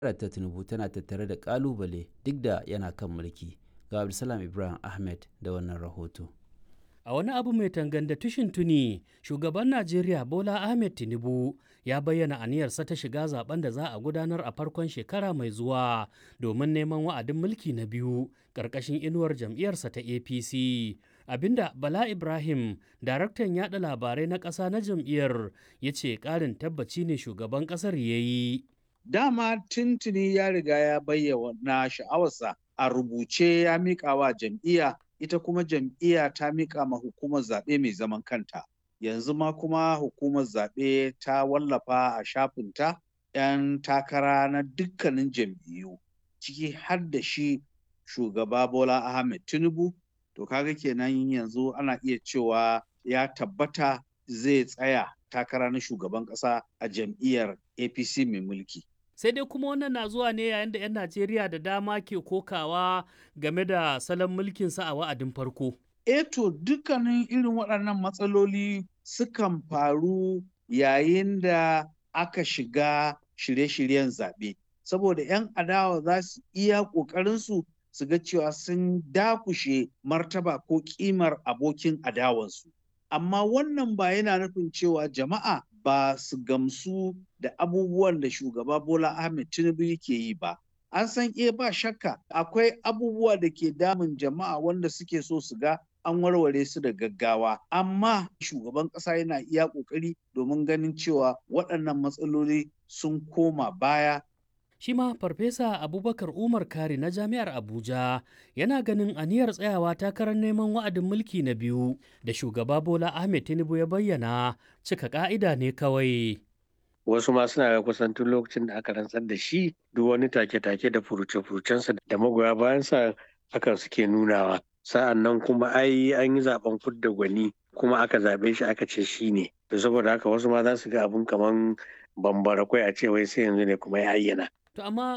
ta Tinubu tana tattare da ƙalubale duk da yana kan mulki. Ga Abdulsalam Ibrahim Ahmed da wannan rahoto. A wani abu mai tanganda tushin tuni, shugaban Najeriya Bola Ahmed Tinubu ya bayyana aniyarsa ta shiga zaben da za a gudanar a farkon shekara mai zuwa domin neman wa'adin mulki na biyu ƙarƙashin inuwar jam'iyyarsa ta APC. Abinda Bala Ibrahim, daraktan yada labarai na ƙasa na jam'iyyar, ya ce ƙarin tabbaci ne shugaban ƙasar ya yi. Dama tuntuni ya riga ya bayyana sha'awarsa a rubuce ya miƙa wa jam'iyya ita kuma jam'iyya ta miƙa ma hukumar zaɓe mai zaman kanta. Yanzu ma kuma hukumar zaɓe ta wallafa a shafinta 'yan takara na dukkanin jam'iyyu ciki har da shi shugaba Bola Ahmed Tinubu. To kaga kenan yanzu ana iya cewa ya tabbata zai tsaya takara na shugaban ƙasa a jam'iyyar APC mai mulki. sai dai kuma wannan na zuwa ne yayin da 'yan najeriya da dama ke kokawa game da salon mulkinsa a wa'adin farko Eto dukkanin irin waɗannan matsaloli sukan faru yayin da aka shiga shirye-shiryen zaɓe saboda 'yan adawa za su iya ƙoƙarinsu su ga cewa sun dakushe martaba ko ƙimar abokin adawansu amma wannan ba yana nufin cewa jama'a ba su gamsu da abubuwan da shugaba Bola Ahmed Tinubu yake yi ba. An san e ba shakka akwai abubuwa da ke damun jama'a wanda suke so su ga an warware su da gaggawa. Amma shugaban ƙasa yana iya ƙoƙari domin ganin cewa waɗannan matsaloli sun koma baya shi ma farfesa abubakar umar kari na jami'ar abuja yana ganin aniyar tsayawa takarar neman wa'adin mulki na biyu da shugaba bola ahmed tinubu ya bayyana cika ka'ida ne kawai wasu ma suna ga kusan tun lokacin da aka rantsar da shi duk wani take-take da furuce-furucensa da magoya bayansa hakan suke nunawa sa'an nan kuma ai an yi zaben fudda gwani kuma aka zaɓe shi aka ce shi ne to saboda haka wasu ma za su ga abun kaman bambara kwai a ce wai sai yanzu ne kuma ya ayyana To amma